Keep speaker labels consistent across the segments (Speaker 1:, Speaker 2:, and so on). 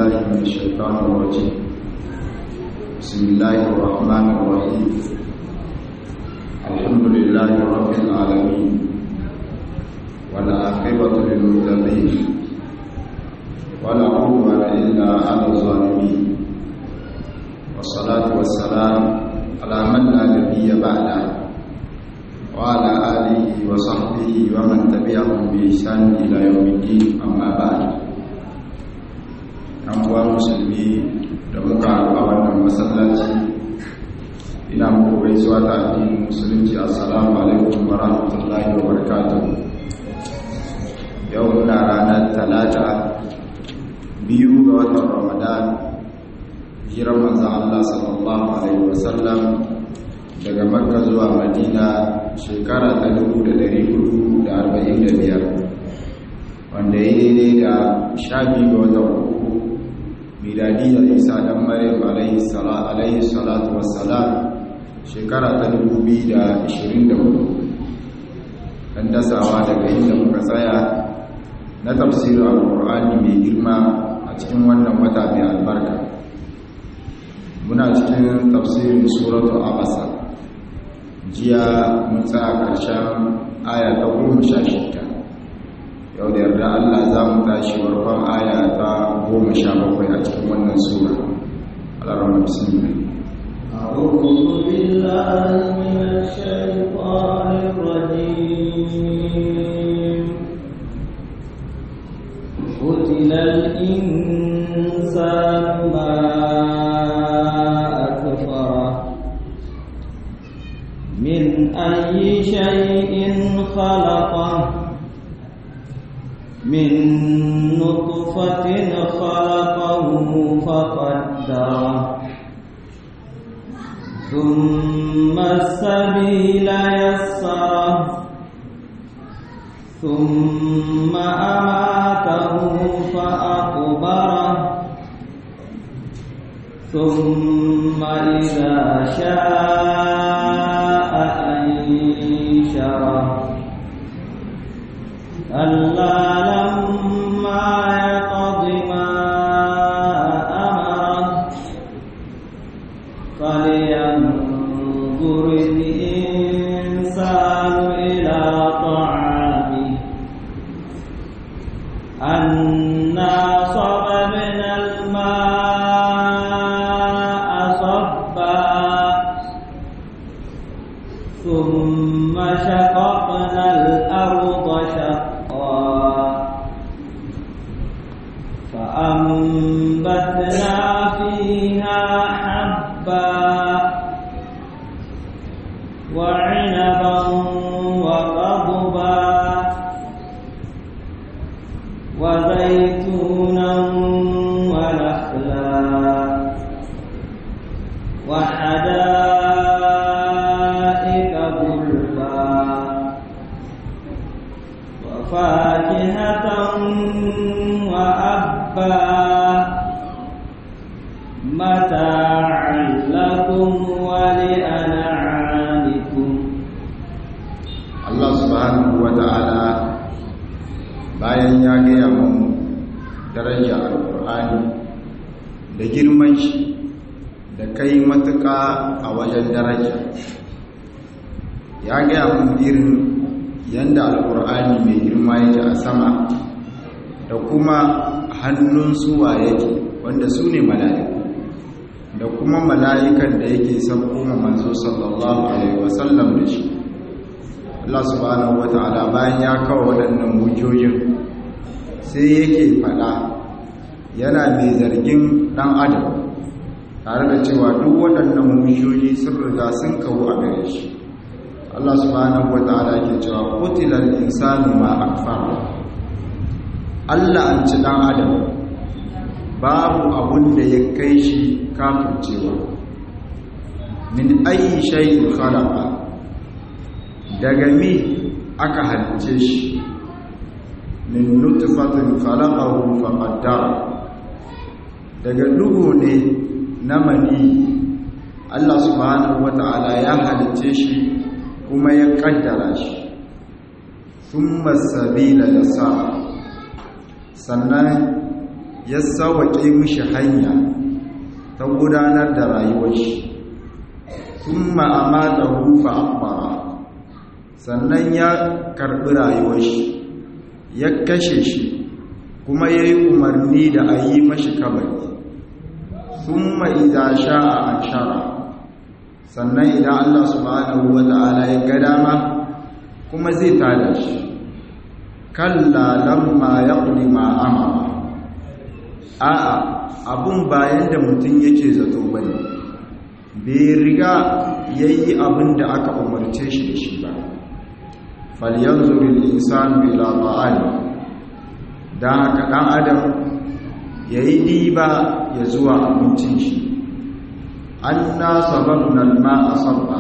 Speaker 1: بالله من الشيطان الرجيم بسم الله الرحمن الرحيم الحمد لله رب العالمين والعاقبة للمتقين ولا عدوان إلا على الظالمين والصلاة والسلام على من لا نبي بعده وعلى آله وصحبه ومن تبعهم بإحسان إلى يوم الدين أما بعد أموال مسلمين da muka haɗu a wannan masallaci ina muku gaisuwa ta addinin musulunci assalamu alaikum wa rahmatullahi wa barakatuh yau muna ranar talata biyu ga watan ramadan hijirar manzan Allah sallallahu alaihi wasallam daga makka zuwa madina shekara ta 1445 wanda ya daidai da sha biyu ga watan uku miladiyar isa dan maryam alaihi salatu wassalam shekara ta 2024 dan dasawa daga inda muka tsaya na tafsirin alkur'ani mai girma a cikin wannan wata mai albarka muna cikin tafsirin suratu abasa jiya mun tsaya ƙarshen aya ta goma sha shida yau da yarda Allah za mu tashi warkon aya ta goma sha bakwai a cikin wannan sura alarama bismillah
Speaker 2: أعوذ بالله من الشيطان الرجيم قتل الإنسان ما أكفره من أي شيء خلقه من نطفة خلقه فقدره ثم السبيل يسره ثم أماته فأقبره ثم إذا شاء أنشره كلا لما يقض ما أمره فلينظر الإنسان إلى طعامه أنا صببنا الماء صبا ثم شققنا الأرض شقا فأنبتنا فيها حبا وعنبا وقضبا وزيتونا ونخلا وحدائق غلبا وفاكهة وأبا متاعا لكم ولأنعامكم
Speaker 1: Allah subhanahu wa ta'ala bayan ya gaya mun daraja alkur'ani da girman shi da kai matuƙa a wajen daraja ya gaya mun irin yanda alkur'ani mai girma yake a sama da kuma hannun suwa yake wanda su ne mala'iku da kuma mala'ikan da yake sabkoma manzo sallallahu alaihi wasallam da shi Allah subhanahu wata'ala bayan ya kawo waɗannan hujjojin sai yake faɗa yana mai zargin ɗan adam tare da cewa duk waɗannan hujjoji sun riga sun kawo a gare shi Allah subhanahu wata'ala ke cewa kutilal insanu ma akfara Allah an ci ɗan adam babu abun da ya kai shi kafircewa min ayi shay'in khalaqa daga mi aka halice shi min nutfatin khalaqahu faqaddara daga duhu ne na mani Allah subhanahu wata'ala ya halice shi kuma ya kaddara shi thumma sabila yasa sannan ya sauwaƙe mishi hanya ta gudanar da rayuwar shi sun ma'amata rufa akwara sannan ya karɓi rayuwar shi ya kashe shi kuma ya yi umarni da a yi mashi kabari sun ma'iza sha'a an shara sannan idan Allah subhanahu wa ta'ala ya ga dama kuma zai tada shi kalla lamma ya ma amara a'a abun bayan da mutum yake zato bane bai riga yayi abin da aka umarce shi da shi ba falyanzur al-insanu ila ta'ali dan haka dan adam yayi diba ya zuwa abincin shi anna sababna al-ma'a sabba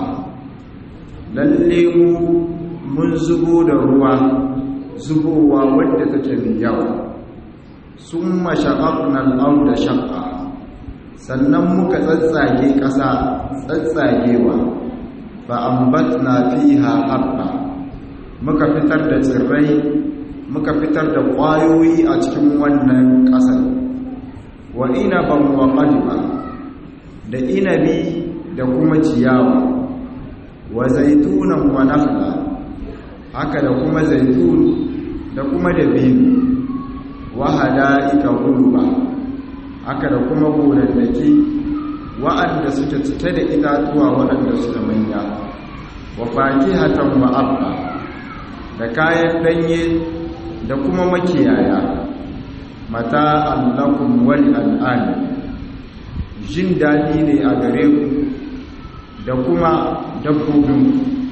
Speaker 1: lalle mu mun zubo da ruwa zubowa wadda take mai yawa sun mashaƙaƙunan da shaƙa sannan muka tsatsage ƙasa tsatsagewa fa'ambat na fi haɓa muka fitar da tsirrai muka fitar da ƙwayoyi a cikin wannan ƙasar wa inaban wa ƙalba da inabi da kuma ciyawa wa zaitunan wa nafla haka da kuma zaitun da kuma dabino wahada ika gulba haka da kuma gonannaki wa'anda suke cike da itatuwa waɗanda suka manya wa fakihatan wa abba da kayan danye da kuma makiyaya mata allakum wal al'ani jin daɗi ne a gare ku da kuma dabbobin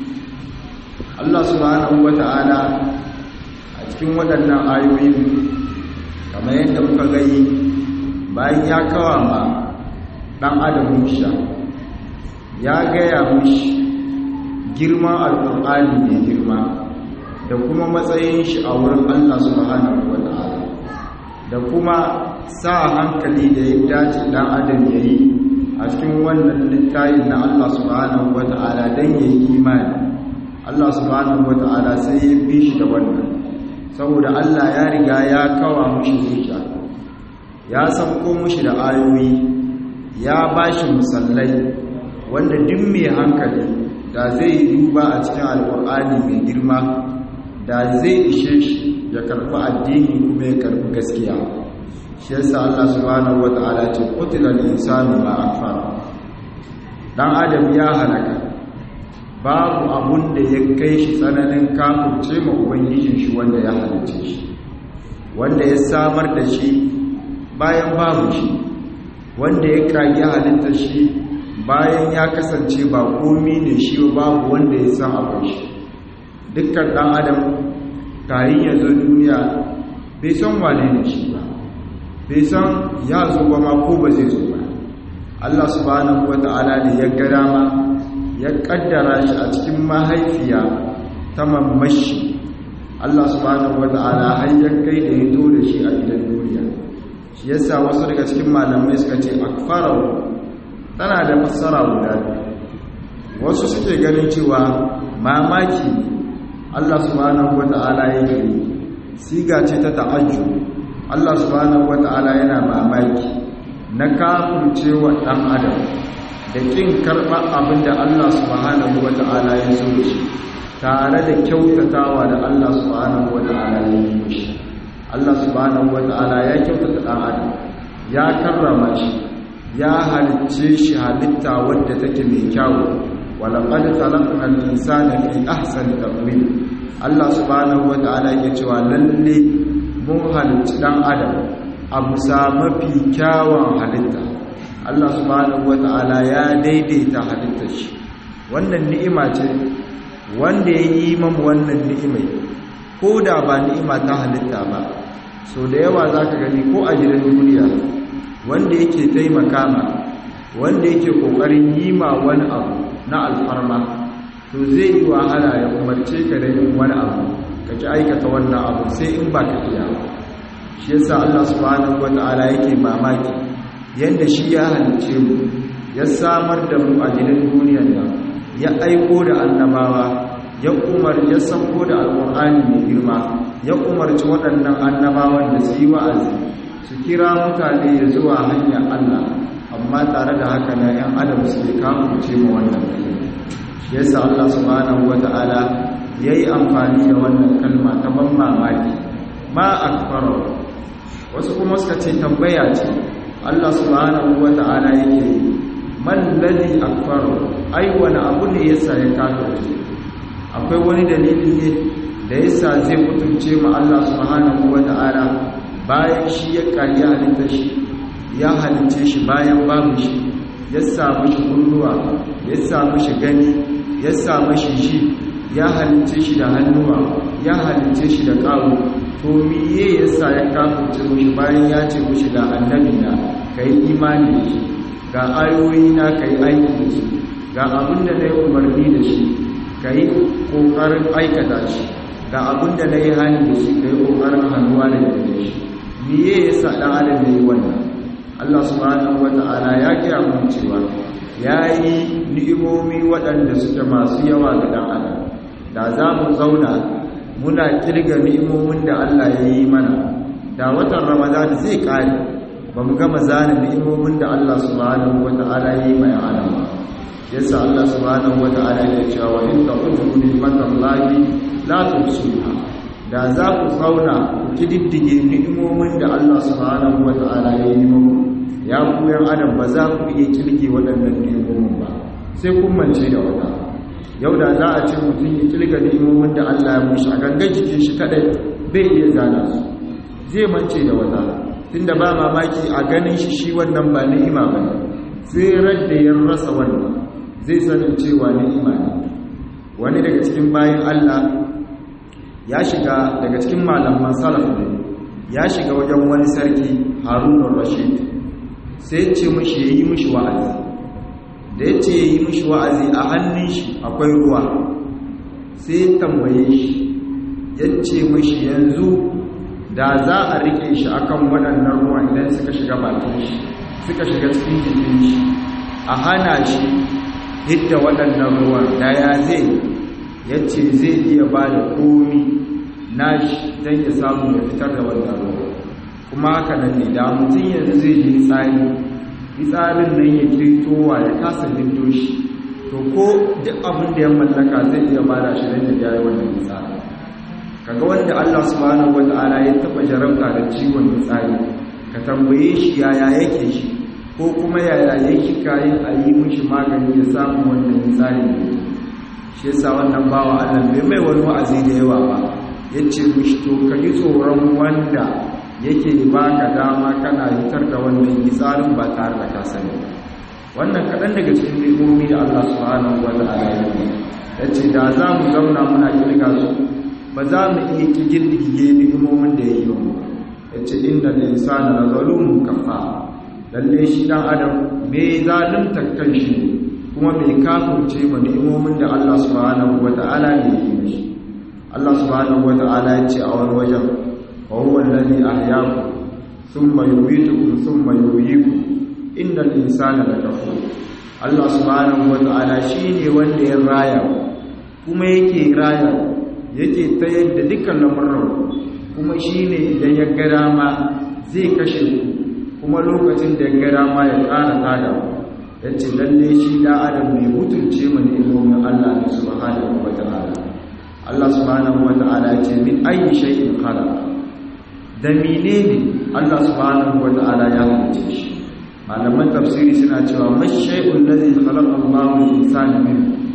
Speaker 1: Allah subhanahu wata'ala a cikin waɗannan ayoyin kamar yadda muka gani bayan ya kawa ma ɗan adam musha ya gaya mushi girman alƙur'ani mai girma da kuma matsayin shi a wurin Allah subhanahu wa ta'ala da kuma sa hankali da ya dace ɗan adam ya yi a cikin wannan littayin na Allah subhanahu wa ta'ala don ya yi imani Allah subhanahu wa ta'ala sai ya bi shi da wannan saboda Allah ya riga ya kawa mushi zuciya ya sauko mushi da ayoyi ya bashi musallai wanda duk mai hankali da zai duba a cikin alkur'ani mai girma da zai ishe shi ya karɓi addini kuma ya karɓi gaskiya shi yasa Allah subhanahu wata'ala ce qutila al-insanu ma akfara dan adam ya halaka babu abun da ya kai shi tsananin kafurce ma ubangijin shi wanda ya halice shi wanda ya samar da shi bayan babu shi wanda ya kage halittar shi bayan ya kasance ba komi ne shi babu wanda ya san abin shi dukkan ɗan adam kayan ya zo duniya bai san wane ne shi ba bai san ya zo ba ma ko ba zai zo ba Allah subhanahu wata'ala ne ya ga dama ya kaddara shi a cikin mahaifiya ta mamashi Allah subhanahu wata'ala har ya kai da ya to da shi a gidan duniya shi yasa wasu daga cikin malamai suka ce akfarau tana da fassara guda wasu suke ganin cewa mamaki Allah subhanahu wata'ala yake siga ce ta ta'ajju Allah subhanahu wata'ala yana mamaki na kafircewa dan adam da kin karba abinda Allah subhanahu wata'ala ya zo shi tare da kyautatawa da Allah subhanahu wata'ala ya yi shi Allah subhanahu wata'ala ya kyautata dan adam ya karrama shi ya halicce shi halitta wadda take mai kyawu walaƙad khalaqna al-insana fi ahsani taqwim Allah subhanahu wata'ala yake cewa lalle mun halicci dan adam a bisa mafi kyawun halitta Allah subhanahu wata'ala ya daidaita halittar shi wannan ni'ima ce wanda ya yi mamu wannan ni'imai ko da ba ni'ima ta halitta ba so da yawa za ka gani ko a gidan duniya wanda yake taimaka ma wanda yake kokarin yi ma wani abu na alfarma to zai yi wahala ya umarce ka da yin wani abu ka ki aikata wannan abu sai in ba ka iya shi yasa Allah subhanahu wata'ala yake mamaki yanda shi ya halice mu ya samar da mu a gidan duniyar nan ya aiko da annabawa ya umar ya sauko da alƙur'ani mai girma ya umarci waɗannan annabawan da su yi wa'azi su kira mutane ya zuwa hanyar Allah amma tare da haka na ‘yan adam suke kamuce ma wannan shi yasa Allah subhanahu wata'ala ya yi amfani da wannan kalma ta ban mamaki ma akfaro wasu kuma suka ce tambaya ce Allah subhanahu wata'ala yake yi man ladhi akfaro ai wani abu ne yasa ya kafirce akwai wani dalili ne da yasa zai mutunce ma Allah subhanahu wata'ala bayan shi ya kariya halitta shi ya halice shi bayan babu shi ya samu shi kunnuwa ya samu shi gani ya samu shi shi ya halice shi da hannuwa ya halice shi da kawo to miye yasa ya kafirce mushi bayan ya ce mushi ga annabi na kai imani da shi ga ayoyi na kai aiki da shi ga abin da na yi umarni da shi ka yi ƙoƙarin aikata shi ga abin da na yi hani da shi ka yi ƙoƙarin hannuwa da yadda shi miye ya sa ɗan adam da yi wannan allah subhanahu wata'ala ya gaya mun cewa ya yi ni'imomi waɗanda suke masu yawa ga ɗan adam da za mu zauna muna kirga ni'imomin da allah ya yi mana da watan ramadan zai ƙare ba mu gama zane ni'imomin da allah subhanahu wata'ala ya yi mai adam ba yasa Allah subhanahu wata'ala ya cewa wa in ta'udu ni'matallahi la tuhsuha da za ku zauna ku kididdige ni'imomin da Allah subhanahu wata'ala ya yi muku ya ku yan adam ba za ku iya kirge waɗannan ni'imomin ba sai kun mance da wata yau da za a ce mutum ya kirga ni'imomin da Allah ya mushi a gangan jikin shi kadai bai iya zana su zai mance da wata tunda ba mamaki a ganin shi shi wannan ba ni'ima ba ne sai da ya rasa wannan zai sanin cewa ni'ima ne wani daga cikin bayan Allah ya shiga daga cikin malaman salaf ne ya shiga wajen wani sarki Harun rashid sai ce mishi yayi mishi wa'azi da ya ce yayi mishi wa'azi a hannun shi akwai ruwa sai tambaye shi ya ce mishi yanzu da za a rike shi akan waɗannan ruwa idan suka shiga bakin shi suka shiga cikin jikin shi a hana shi hidda waɗannan ruwan daya zai ya ce zai iya ba da komi nashi don ya samu ya fitar da wannan ruwan kuma haka nan ne da mutum yanzu zai yi tsari tsarin nan ya kirtowa ya kasa hinto shi to ko duk abin da ya mallaka zai iya ba da shi don ya gyara wannan tsari kaga wanda Allah subhanahu wata'ala ya taba jarabta da ciwon tsari ka tambaye shi yaya yake shi ko kuma yaya yake kayan a yi mishi magani ya samu wannan tsari ne shi yasa wannan bawa Allah bai mai wani wa'azi da yawa ba yace mishi to ka yi tsoron wanda yake baka dama kana yitar da wannan tsarin ba tare da ka sani wannan kaɗan daga cikin ni'imomi da Allah subhanahu wata'ala ya yi yace da za mu zauna muna kirga su ba za mu iya kigirgige ni'imomin da ya yi wa ya ce inda da insana na zalumun kafa lalle shi dan adam mai zalunta kan shi kuma mai kafurce ma ni'imomin da Allah subhanahu wata'ala ya yi mishi Allah subhanahu wata'ala ya ce a wani wajen wa huwa alladhi ahyaakum thumma yumeetukum thumma yuhyikum innal insana lakafur Allah subhanahu wata'ala shine wanda ya raya kuma yake raya yake ta yadda dukkan lamurran kuma shi ne idan ya gara ma zai kashe ku kuma lokacin da ya gara ma ya ƙara tada ya ce lalle shi da adam mai mutunce mu ne ilimin Allah ne subhanahu wa ta'ala Allah subhanahu wa ta'ala ya ce min ayi shay'in khalaq da menene Allah subhanahu wa ta'ala ya halice shi malaman tafsiri suna cewa mashai'ul ladhi khalaqa Allahu al-insana min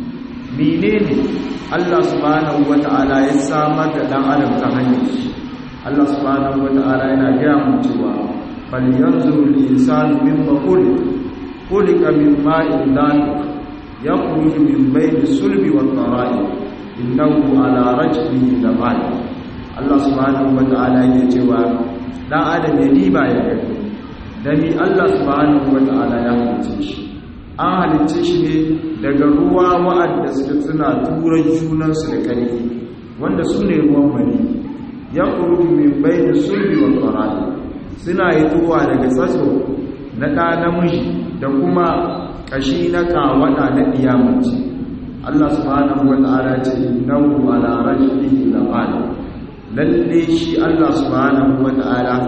Speaker 1: menene Allah subhanahu wata'ala ya samar da dan adam ta hanyar shi Allah subhanahu wata'ala yana gaya mu cewa fal yanzuru al-insanu mimma khuliq khuliqa min ma'in dafiq yakhruju min bayni sulbi wat tara'i innahu ala rajlihi laqadir Allah subhanahu wata'ala yake cewa dan adam ya diba ya gani dani Allah subhanahu wata'ala ya halice shi an halicce shi ne daga ruwa wa'adda suke suna turan junansu da ƙarfi wanda su ne ruwan mani ya ƙurudu min bai da sulbi wa ƙwararri suna yi tuwa daga tsatso na ɗa namiji da kuma ƙashi na kawaɗa na ɗiyamaci allah subhanahu wa ta'ala ce innahu ala rajlihi laqad lalle shi allah subhanahu wa ta'ala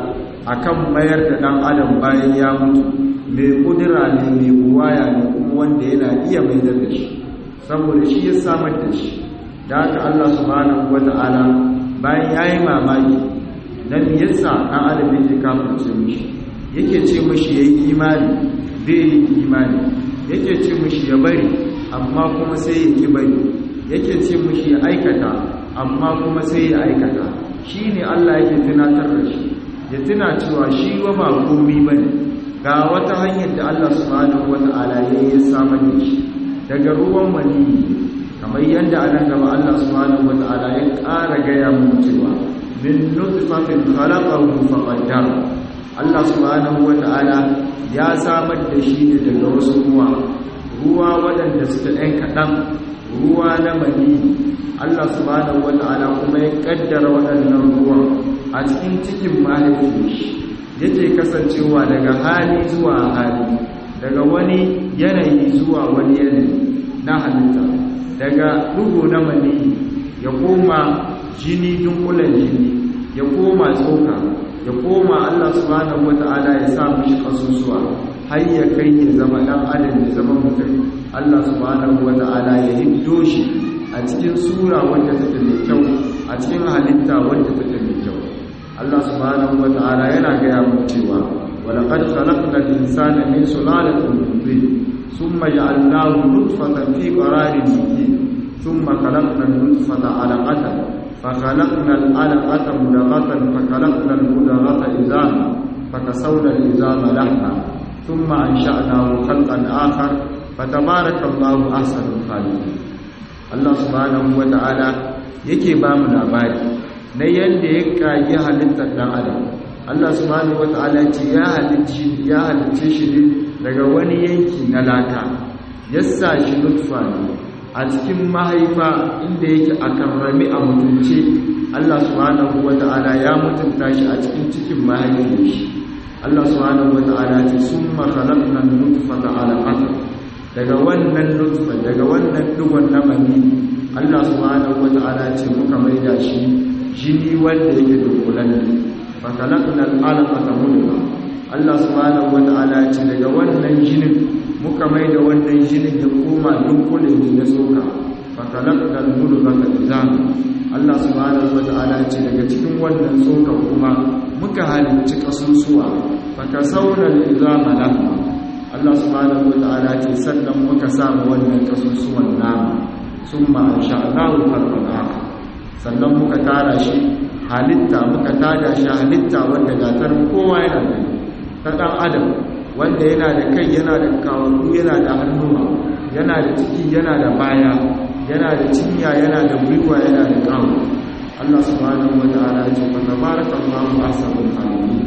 Speaker 1: akan mayar da dan adam bayan ya mutu mai kudura ne mai buwaya ne kuma wanda yana iya mai da shi saboda shi ya samar da shi da haka Allah subhanahu wata'ala bayan yayi mamaki dan yasa dan adam yake kafirce mishi yake ce mishi yayi imani bai yi imani yake ce mishi ya bari amma kuma sai ya ki bari yake ce mishi ya aikata amma kuma sai ya aikata shine Allah yake tunatar da shi ya tuna cewa shi wa ba komai bane ga wata hanyar da Allah subhanahu wata'ala ya yi samar da shi daga ruwan maniyi kamar yadda anan gaba Allah subhanahu wata'ala ya ƙara gaya mu cewa min nutfatin khalaqahu faqaddara Allah subhanahu wata'ala ya samar da shi ne daga wasu ruwa ruwa waɗanda suka ɗan kaɗan ruwa na maniyi Allah subhanahu wata'ala kuma ya ƙaddara waɗannan ruwan a cikin cikin mahaifin shi yake kasancewa daga hali zuwa hali daga wani yanayi zuwa wani yanayi na halitta daga duhu na mani ya koma jini dunkulen jini ya koma tsoka ya koma Allah subhanahu wata'ala ya sa mishi kasusuwa har ya kai ya zama dan adam ya zama mutum Allah subhanahu wata'ala ya hiddo shi a cikin sura wanda take mai kyau a cikin halitta wanda take mai kyau Allah subhanahu wata'ala yana gaya mu cewa walaqad khalaqnal insana min sulalatin min tin thumma ja'alnahu nutfatan fi qararin makin thumma khalaqnal nutfata 'alaqatan fa khalaqnal 'alaqata mudghatan fa khalaqnal mudghata idama fa kasawna al-idama lahma thumma ansha'nahu khalqan akhar fatabarakallahu ahsanul khaliqin Allah subhanahu wata'ala yake ba mu labari na yadda ya kage halittar dan adam Allah subhanahu wata'ala ce ya halicci ya halicce shi ne daga wani yanki na laka yassa shi nutfa ne a cikin mahaifa inda yake a karrami a mutunce Allah subhanahu wata'ala ya mutunta shi a cikin cikin mahaifin shi Allah subhanahu wata'ala ce summa khalaqna nutfata alaqatan daga wannan nutfa daga wannan dugon na mani Allah subhanahu wata'ala ce muka maida shi jini wanda yake dunkulan ne fa kalakna al'alaqata mudghah Allah subhanahu wata'ala ce daga wannan jinin muka maida wannan jinin ya koma dunkulen ne na soka fa kalakna al-mudghata izam Allah subhanahu wata'ala ce daga cikin wannan soka kuma muka halicci kasusuwa fa kasawna al-izama lahma Allah subhanahu wata'ala ce sannan muka samu wannan kasusuwan nama summa ansha'nahu khalqan akhar sannan muka tara shi halitta muka tada shi halitta wanda gatar kowa yana da ta dan adam wanda yana da kai yana da kawaru yana da hannuwa yana da ciki yana da baya yana da cinya yana da gwiwa yana da kawo Allah subhanahu wata'ala ya ce fa tabarakallahu ahsanul khaliqin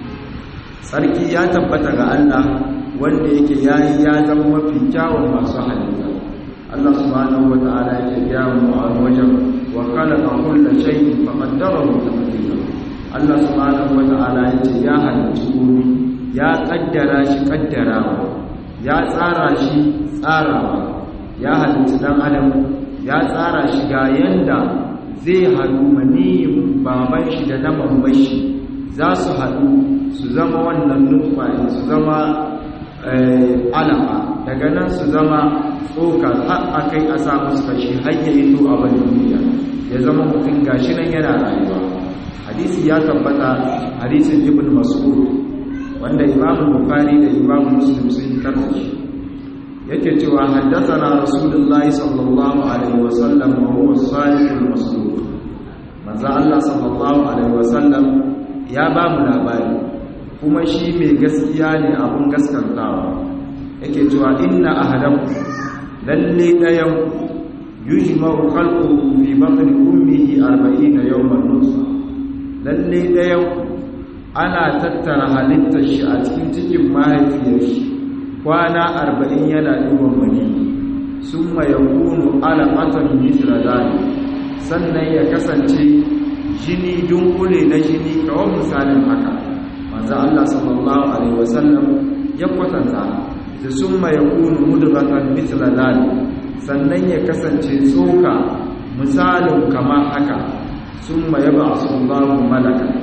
Speaker 1: sarki ya tabbata ga Allah wanda yake yayi ya zama mafi kyawun masu halitta Allah subhanahu wata'ala yake ya mu a wajen wa khalaqa kulla shay'in faqaddarahu taqdira Allah subhanahu wata'ala yace ya halicci komai ya kaddara shi kaddarawa ya tsara shi tsarawa ya halicci dan adam ya tsara shi ga yanda zai haɗu maniyin baban shi da na mamman shi za su haɗu su zama wannan nutfa su zama alama daga nan su zama tsoka har a kai a sa musu kashi har ya yi to a bane duniya ya zama mutum gashi nan yana rayuwa hadisi ya tabbata hadisin ibn mas'ud wanda imam bukhari da imam muslim sun karanta shi yake cewa haddathana rasulullahi sallallahu alaihi wasallam wa huwa as-sadiqul masduq manzo Allah sallallahu alaihi wasallam ya ba mu labari kuma shi mai gaskiya ne abun gaskantawa yake cewa inna ahadakum lalle dayan yujma'u khalquhu fi batni ummihi 40 yawman nutfa lalle dayan ana tattara halittar shi a cikin cikin mahaifiyar shi kwana 40 yana duban mani summa yakunu alaqatan mithla dhalik sannan ya kasance jini dunkule na jini kawai misalin haka manzo Allah sallallahu alaihi wasallam ya kwatanta da summa yakunu mudghatan mithla dhalik sannan ya kasance tsoka misalin kama haka summa yab'athu Allahu malaka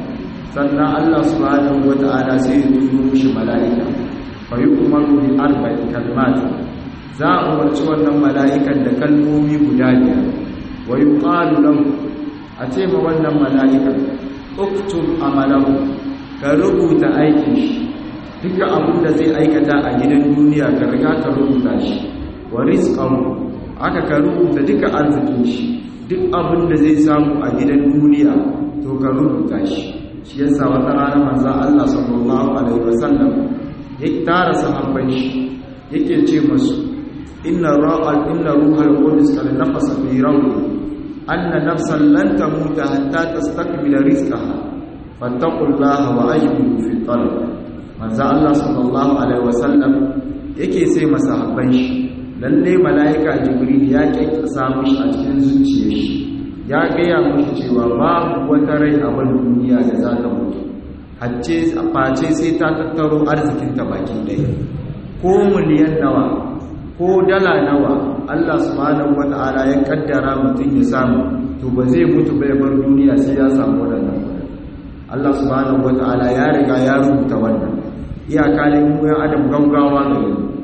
Speaker 1: sannan Allah subhanahu wata'ala sai ya turo mishi mala'ika fa yu'maru bi arba'i kalmat za a umarci wannan mala'ikan da kalmomi guda biyar wa yuqalu lahu a ce ma wannan mala'ikan uktub amalahu ka rubuta aikin shi duka abin da zai aikata a gidan duniya ka riga ka rubuta shi wa rizqahu aka ka rubuta duka arzikin shi duk abin da zai samu a gidan duniya to ka rubuta shi shi yasa wata rana manzon Allah sallallahu alaihi wasallam ya tara sahabban shi yake ce musu inna ra'al inna ruhal qudus qad nafasa fi rawli anna nafsan lan tamuta hatta tastakmila rizqaha fattaqullaha wa ajmilu fi talab manzo Allah sallallahu alaihi wasallam yake sai masahabban shi lalle malaika jibril ya kyakkasa mishi a cikin zuciyar shi ya gaya mishi cewa babu wata rai a wannan duniya da za ta mutu hacce face sai ta tattaro arzikin ta baki ɗaya ko miliyan nawa ko dala nawa Allah subhanahu wata'ala ya kaddara mutum ya samu to ba zai mutu bai bar duniya sai ya samu wannan kuɗin Allah subhanahu wata'ala ya riga ya rubuta wannan iyaka ne mu yan adam gaugawa ne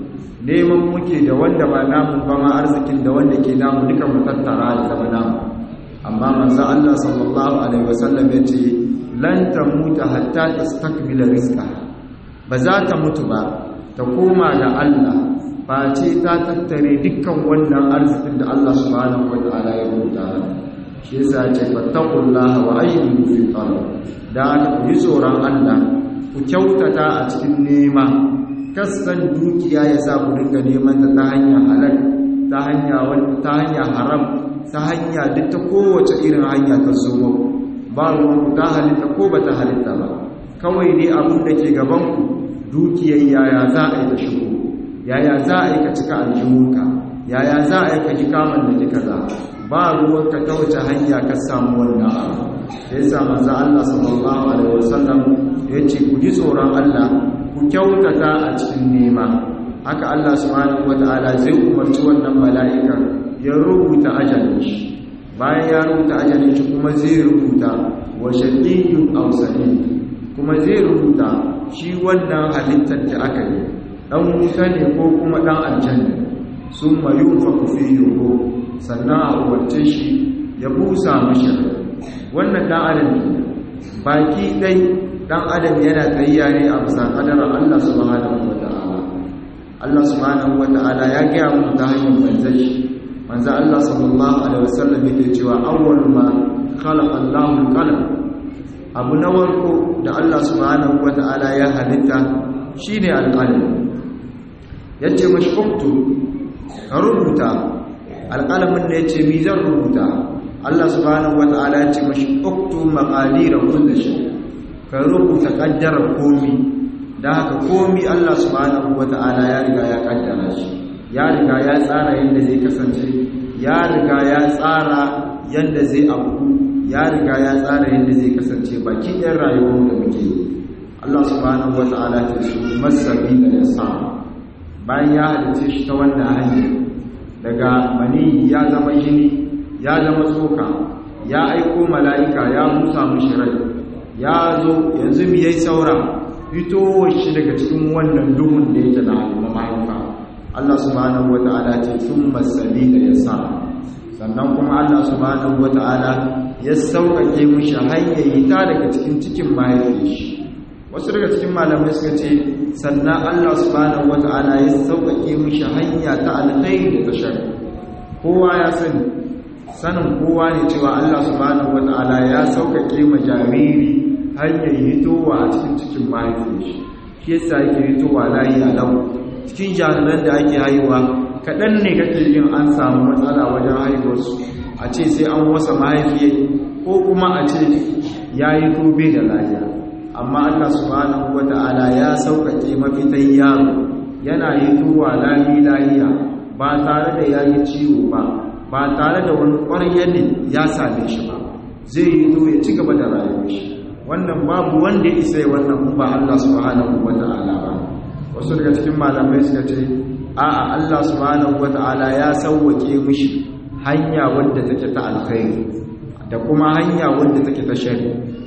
Speaker 1: neman muke da wanda ba namu ba ma arzikin da wanda ke namu duka mu tattara da zama namu amma manzo Allah sallallahu alaihi wasallam ya ce lan tamuta hatta tastakmila rizqa ba za ta mutu ba ta koma ga Allah ba ce ta tattare dukkan wannan arzikin da Allah subhanahu wataala ya rubuta shi yasa ya ce fattaqullaha wa ayyuhu fi talab da aka yi tsoron Allah ku kyautata a cikin nema kasan dukiya ya sa ku dinga neman ta ta hanya halal ta hanya ta hanya haram ta hanya duk ta kowace irin hanya ta zo ba ruwan ta halitta ko ba ta halitta ba kawai ne abin da ke gaban ku dukiyar yaya za a yi ta shigo yaya za a yi ka cika aljihunka yaya za a yi ka ji kamun da kika za ba ruwan ka ta wace hanya ka samu wannan abu da yasa manzo Allah sallallahu alaihi wasallam yace ku ji tsoron Allah ku kyautata a cikin nema haka Allah subhanahu wataala zai umarci wannan mala'ika ya rubuta ajalin shi bayan ya rubuta ajalin shi kuma zai rubuta wa shaqiyyun aw sa'id kuma zai rubuta shi wannan halittar da aka yi dan wuta ne ko kuma dan aljanna summa yunfaku fihi ruh sannan a umarce shi ya busa mashi wannan dan adam baki dai dan adam yana tsayya ne a bisa kadarar Allah subhanahu wata'ala Allah subhanahu wata'ala ya gaya mu ta hanyar manzon shi manzo Allah sallallahu alaihi wasallam yake cewa awwal ma khalaqa Allahu al-qalam abu na warko da Allah subhanahu wata'ala ya halitta shine al-qalam yace mashi uktu ka rubuta alƙalamin da yace mi zan rubuta Allah subhanahu wata'ala ya ce mashi uktu maqadira kulli shay ka rubuta kaddara komi da haka komi Allah subhanahu wata'ala ya riga ya kaddara shi ya riga ya tsara yadda zai kasance ya riga ya tsara yadda zai abu ya riga ya tsara yadda zai kasance baki ɗan rayuwar da muke yi Allah subhanahu wata'ala ta su masabi da ya sa bayan ya halice shi ta wannan hanyar daga mani ya zama jini ya zama tsoka ya aiko mala'ika ya musa mushi rai ya zo yanzu mu yayi saura fitowar shi daga cikin wannan duhun da yake na al'umma mahaifa Allah subhanahu wata'ala ce thumma sabila yasa sannan kuma Allah subhanahu wata'ala ya sauƙaƙe mushi hanyar ta daga cikin cikin mahaifin shi wasu daga cikin malamai suka ce sannan Allah subhanahu wata'ala ya sauƙaƙe mushi hanya ta alkhairi da shari kowa ya sani sanin kowa ne cewa Allah subhanahu wata'ala ya sauƙaƙe ma jariri hanyar hitowa a cikin cikin mahaifin shi shi yasa yake hitowa layi a lau cikin jariran da ake haihuwa kaɗan ne kake yin an samu matsala wajen haihuwarsu a ce sai an wasa mahaifiyar ko kuma a ce ya yi tobe da lafiya amma Allah subhanahu wata'ala ya sauƙaƙe mafitan yaro yana hitowa lami lahiya ba tare da ya yi ciwo ba ba tare da wani ƙwaryar ne ya same shi ba zai yi to ya ci gaba da rayuwar shi wannan babu wanda ya isa wannan ba Allah subhanahu wata'ala ba wasu daga cikin malamai suka ce a'a Allah subhanahu wata'ala ya sauwake mishi hanya wadda take ta alkhairi da kuma hanya wadda take ta shari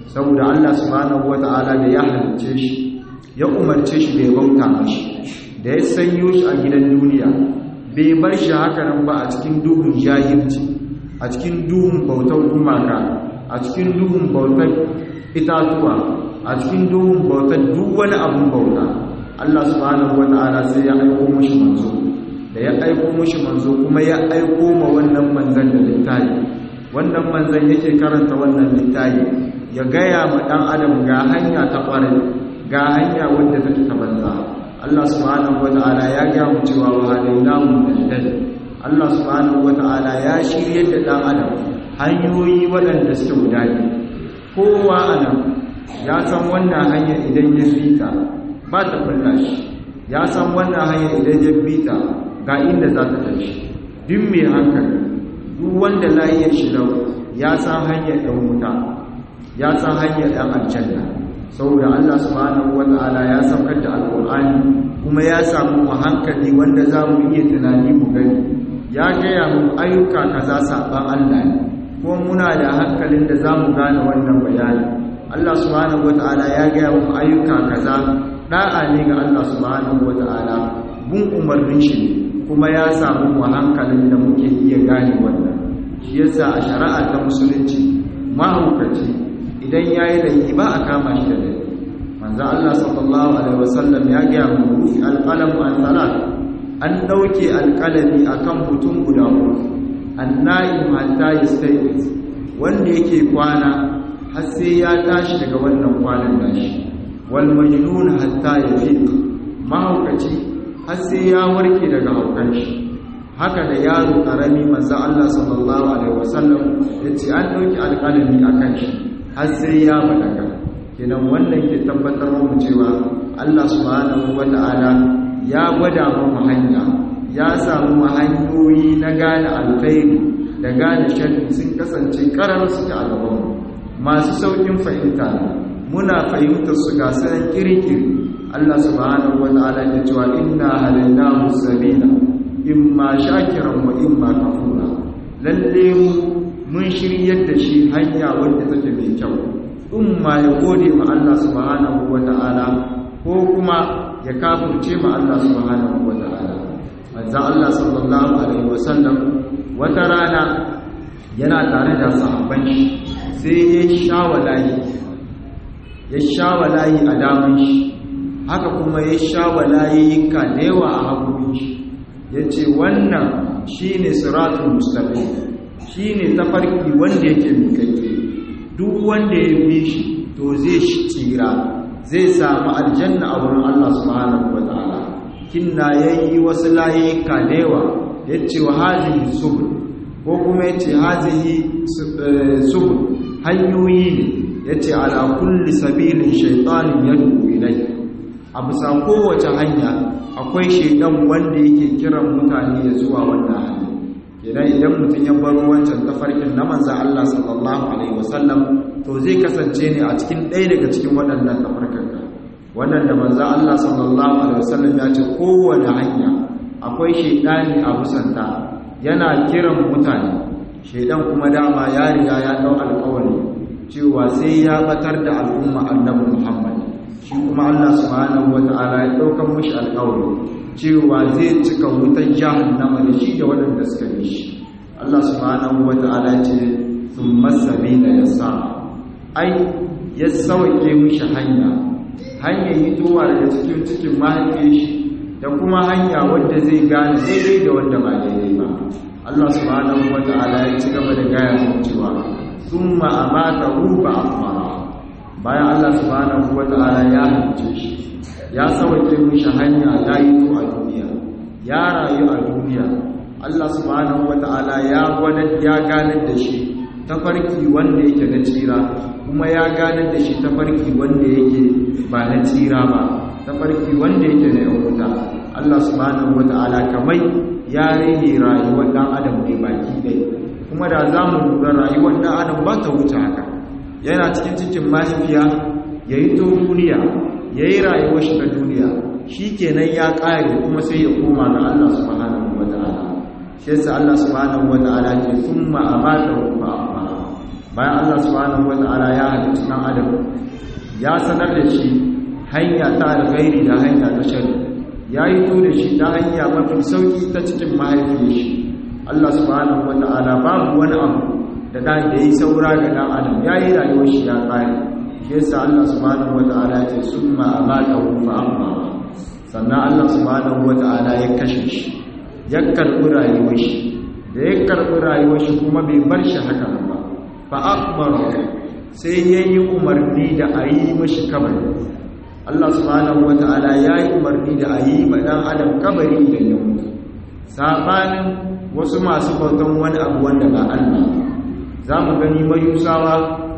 Speaker 1: saboda Allah subhanahu wata'ala da ya halicce shi ya umarce shi bai bauta mashi da ya sanyo shi a gidan duniya bai bar shi haka nan ba a cikin duhun jahilci a cikin duhun bautar gumaka a cikin duhun bautar itatuwa a cikin duhun bautar duk wani abun bauta Allah subhanahu wata'ala sai ya aiko mushi manzo da ya aiko mushi manzo kuma ya aiko ma wannan manzan da littafi wannan manzan yake karanta wannan littafi ya gaya ma dan adam ga hanya ta kwarai ga hanya wadda take ta banza Allah subhanahu wata'ala ya ga mu cewa wa hadainahu najdan Allah subhanahu wata'ala ya shirye da dan adam hanyoyi waɗanda suke guda kowa anan ya san wannan hanya idan ya fita ba ta kulla shi ya san wannan hanya idan ya fita ga inda za ta tafi duk mai hankali duk wanda lahiyar shi lau ya san hanyar ɗan wuta ya san hanyar ɗan aljanna saboda Allah subhanahu wata'ala ya saukar da alƙur'ani kuma ya samu mu hankali wanda za mu iya tunani mu gani ya gaya mu ayyuka kaza saban Allah ne ko muna da hankalin da za mu gane wannan bayani Allah subhanahu wata'ala ya gaya mu ayyuka kaza da'a ne ga Allah subhanahu wata'ala bin umarnin shi kuma ya samu mu hankalin da muke iya gane wannan shi yasa a shari'a ta musulunci mahaukaci idan yayi laifi ba a kama shi da laifi manzo Allah sallallahu alaihi wasallam ya ga mu rufi alqalamu an salat an dauke alqalami akan mutum guda uku annaim hatta yastayqiz wanda yake kwana har sai ya tashi daga wannan kwanan nashi wal majnun hatta yafiq mahaukaci har sai ya warke daga haukan shi haka da yaro karami manzo Allah sallallahu alaihi wasallam yace an dauki alqalami akan shi har sai ya balaga kenan wannan ke tabbatar mu cewa Allah subhanahu wata'ala ya gwada mu hanya ya samu hanyoyi na gane alkhairi da gane sharri sun kasance karar su da gaban masu saukin fahimta muna fahimtar su ga sanan kirkiri Allah subhanahu wata'ala ya cewa inna halainahu sabila imma shakiran wa imma kafura lalle mu mun shiryar da shi hanya wanda take mai kyau in ma ya gode ma Allah subhanahu wata'ala ko kuma ya kafirce ma Allah subhanahu wata'ala manzo Allah sallallahu alaihi wasallam wata rana yana tare da sahabban shi sai ya shawalayi ya shawalayi a daman shi haka kuma ya shawalayi ka da yawa a hagurin shi yace wannan shine siratul mustaqim shine tafarki wanda yake mikakke duk wanda ya bi shi to zai shi tsira zai samu aljanna a wurin Allah subhanahu wataala kinna yayi wasu layika dewa yace wa hazihi subul ko kuma yace hazihi subul hanyoyi ne yace ala kulli sabilin shaytanin yad'u ilayhi a bisa kowace hanya akwai shaidan wanda yake kiran mutane ya zuwa wannan hanya kenan idan mutum ya bar wancan tafarkin na manzo Allah sallallahu alaihi wasallam to zai kasance ne a cikin ɗaya daga cikin waɗannan tafarkan wannan da manzo Allah sallallahu alaihi wasallam ya ce kowane hanya akwai shaidani a busanta yana kiran mutane shaidan kuma dama ya riga ya dau alƙawari cewa sai ya batar da al'umma annabi Muhammad shi kuma Allah subhanahu wata'ala ya daukan mishi alƙawari cewa zai cika wutan jahannama da shi da waɗanda suka bi shi Allah subhanahu wata'ala ce thumma sabila yasa ai ya sauke mishi hanya hanya hitowa daga cikin cikin mahaifiyar shi da kuma hanya wadda zai gane daidai da wanda ba daidai ba Allah subhanahu wata'ala ya ci gaba da gaya mu cewa thumma amatahu ba'athara bayan Allah subhanahu wata'ala ya halice shi ya sauke mishi hanya ya yi to a duniya ya rayu a duniya Allah subhanahu wata'ala ya gwada ya ganar da shi tafarki wanda yake na tsira kuma ya ganar da shi tafarki wanda yake ba na tsira ba tafarki wanda yake na yankuta Allah subhanahu wata'ala kamai ya rage rayuwar dan adam ne baki ɗaya kuma da za mu lura rayuwar dan adam ba ta wuce haka yana cikin cikin mahaifiya ya yi to duniya ya yi rayuwar shi ta duniya shi kenan ya ƙare kuma sai ya koma ga Allah subhanahu wa ta'ala shi yasa Allah subhanahu wa ta'ala ke thumma amata wa bayan Allah subhanahu wata'ala ya halitta dan adam ya sanar da shi hanya ta alkhairi da hanya ta shari ya yi to da shi ta hanya mafi sauki ta cikin mahaifiyar shi Allah subhanahu wata'ala babu wani abu da dan da yi saura ga dan adam ya yi rayuwar shi ya kare shi yasa Allah subhanahu wata'ala ya ce summa amatahu fa amma sannan Allah subhanahu wata'ala ya kashe shi ya karɓi rayuwar shi da ya karɓi rayuwar shi kuma bai bar shi haka ba fa akbaru sai ya yi umarni da a yi mashi kabari Allah subhanahu wata'ala ya yi umarni da a yi ma ɗan adam kabari idan ya mutu sabanin wasu masu bautan wani abu wanda ba Allah za mu gani mayusawa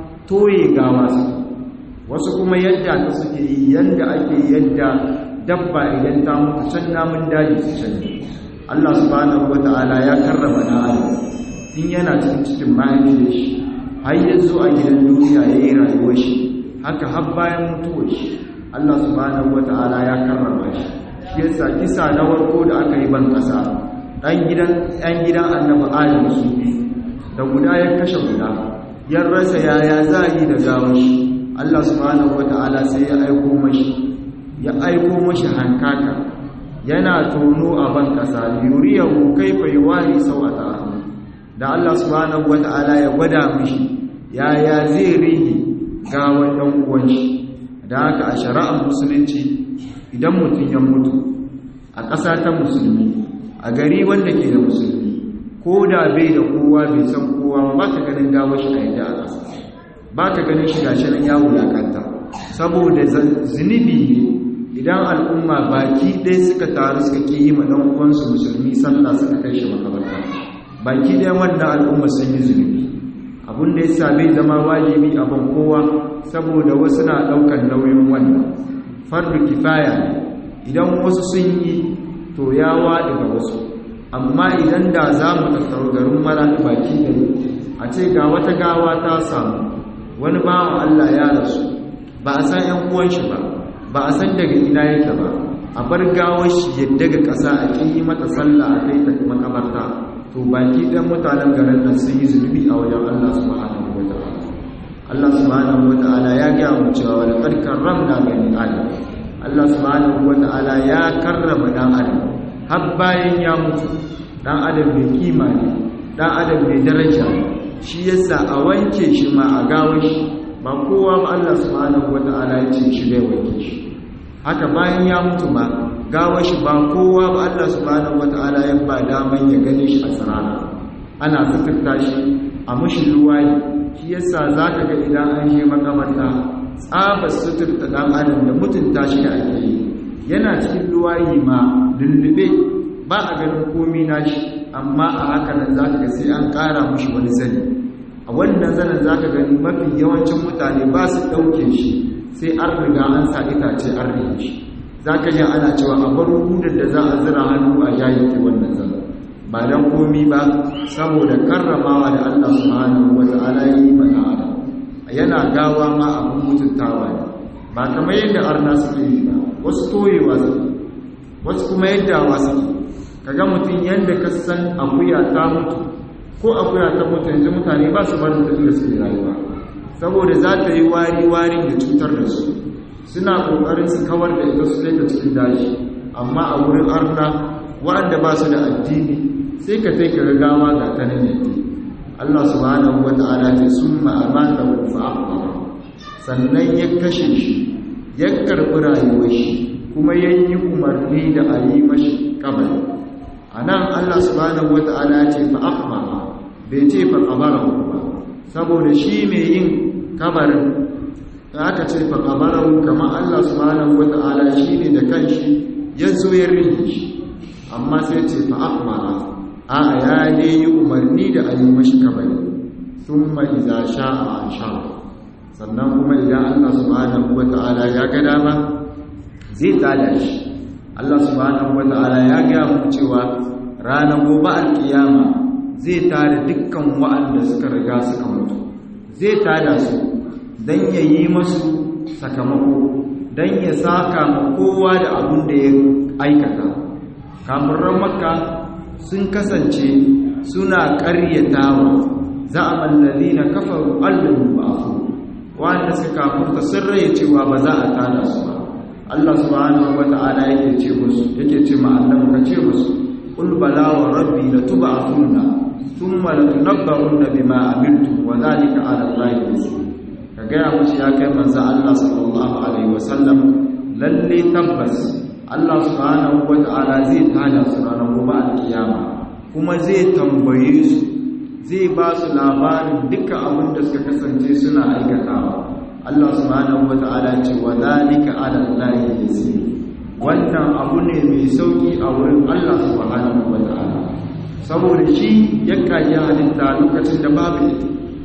Speaker 1: toye gawa su wasu kuma yadda ta suke yi yadda ake yadda dabba idan ta mutu can namun daji su can Allah subhanahu wata'ala ya karrama na adam tun yana cikin cikin mahaifiyar shi har yanzu a gidan duniya ya yi rayuwar shi haka har bayan mutuwar shi Allah subhanahu wata'ala ya karrama shi shi yasa kisa na warko da aka yi ban kasa dan gidan ɗan gidan annabi Adam su da guda ya kashe guda ya rasa yaya za yi da gawar shi Allah subhanahu wata'ala sai ya aiko mashi ya aiko mashi hankaka yana tono a ban kasa yuriyahu kaifa yuwari sawata da Allah subhanahu wata'ala ya gwada mishi yaya zai rige gawan dan uwan shi da haka a shari'ar musulunci idan mutum ya mutu a ƙasa ta musulmi a gari wanda ke da musulmi ko da bai da kowa bai san kowa ba ka ganin gawar shi a yadda a ƙasa ba ka ganin shi gashi nan ya wulakanta saboda zunubi ne idan al'umma baki ɗaya suka taru suka ƙi yi ma ɗan uwansu musulmi sallah suka kai shi makabarta baki ɗaya wannan al'umma sun yi zunubi abin da ya same zama wajibi a ban kowa saboda wasu na ɗaukar nauyin wannan fardu kifaya ne idan wasu sun yi to ya waɗi ga wasu amma idan da za mu tattaro garin mara baki da a ce ga wata gawa ta samu wani bawan Allah ya rasu ba a san ‘yan uwan shi ba ba a san daga ina yake ba a bar gawar shi yadda ga ƙasa a ƙi yi mata sallah a kai ta makabarta to baki ɗan mutanen garin nan sun yi zunubi a wajen Allah subhanahu wa ta'ala Allah subhanahu wa ta'ala ya gaya mu cewa wani ƙarƙar ramna bani adam Allah subhanahu wa ta'ala ya karrama dan adam har bayan ya mutu dan adam mai kima ne dan adam mai daraja shi yasa a wanke shi ma a gawo shi ba kowa ba Allah subhanahu wa ta'ala ya ce shi bai wanke shi haka bayan ya mutu ma gawo shi ba kowa ba Allah subhanahu wa ta'ala ya ba daman ya gane shi a tsarara ana suturta shi a mushi ruwaye shi yasa zaka ga idan an je makamarta tsabar suturta ɗan adam da mutunta shi da ake yi yana cikin luwayi ma lullube ba a ganin komi nashi amma a haka nan za ka ga sai an ƙara mushi wani zani a wannan zanen za ka gani mafi yawancin mutane ba su ɗauke shi sai an riga an sa itace an rike shi za ka ji ana cewa a bar hudar da za a zira hannu a yayin ke wannan zanen ba don komi ba saboda karramawa da allah subhanahu wa ta'ala yi mana adam yana gawa ma abin mutuntawa ne ba kamar yadda arna suke yi ba wasu toyewa suke wasu kuma yadda wa suke kaga mutum yadda ka san akuya ta mutu ko akuya ta mutu yanzu mutane ba su barin ta inda suke rayuwa saboda za ta yi wari warin da cutar da su suna kokarin su kawar da ita su kai ta cikin daji amma a wurin arna waɗanda ba su da addini sai ka kai ka gawa ga ta nan yadda Allah subhanahu wa ta'ala ce sun ma'amata wa fa'aɓa sannan ya kashe shi ya karɓi rayuwar shi kuma ya yi umarni da a yi mashi kabari a nan Allah subhanahu wa ta'ala ce fa'aɓa bai ce fa'abara ba saboda shi mai yin kabarin da aka ce fa'abara kamar Allah subhanahu wa ta'ala shi ne da kanshi ya zo ya rige shi amma sai ce fa'aɓa a ya ne yi umarni da a yi mashi kabari sun mai za sha a sha sannan kuma idan allah subhanahu wa ta'ala ya ga dama zai tada shi allah subhanahu wa ta'ala ya gaya mu cewa ranar gobe alkiyama zai tada dukkan wa'anda suka riga suka mutu zai tada su don ya yi masu sakamako don ya saka ma kowa da abin da ya aikata kamar makka sun kasance suna ƙaryatawa za'ama alladhina kafaru allahu ba'thu wanda suka kafurta sun raye cewa ba za a tada su ba Allah subhanahu wata'ala yake ce musu yake ce ma annabi ka ce musu qul bala wa rabbi latub'athunna thumma latunabba'unna bima amiltum wa dhalika 'ala allahi yasir ka ga musu ya kai manzo Allah sallallahu alaihi wasallam lalle tabbas Allah subhanahu wata'ala zai tada su ranar gobe alkiyama kuma zai tambaye su zai ba su labarin duka abin da suka kasance suna aikatawa Allah subhanahu wata'ala ce wa zalika ala allahi yasir wannan abu ne mai sauki a wurin Allah subhanahu wata'ala saboda shi ya kage halitta lokacin da babu ita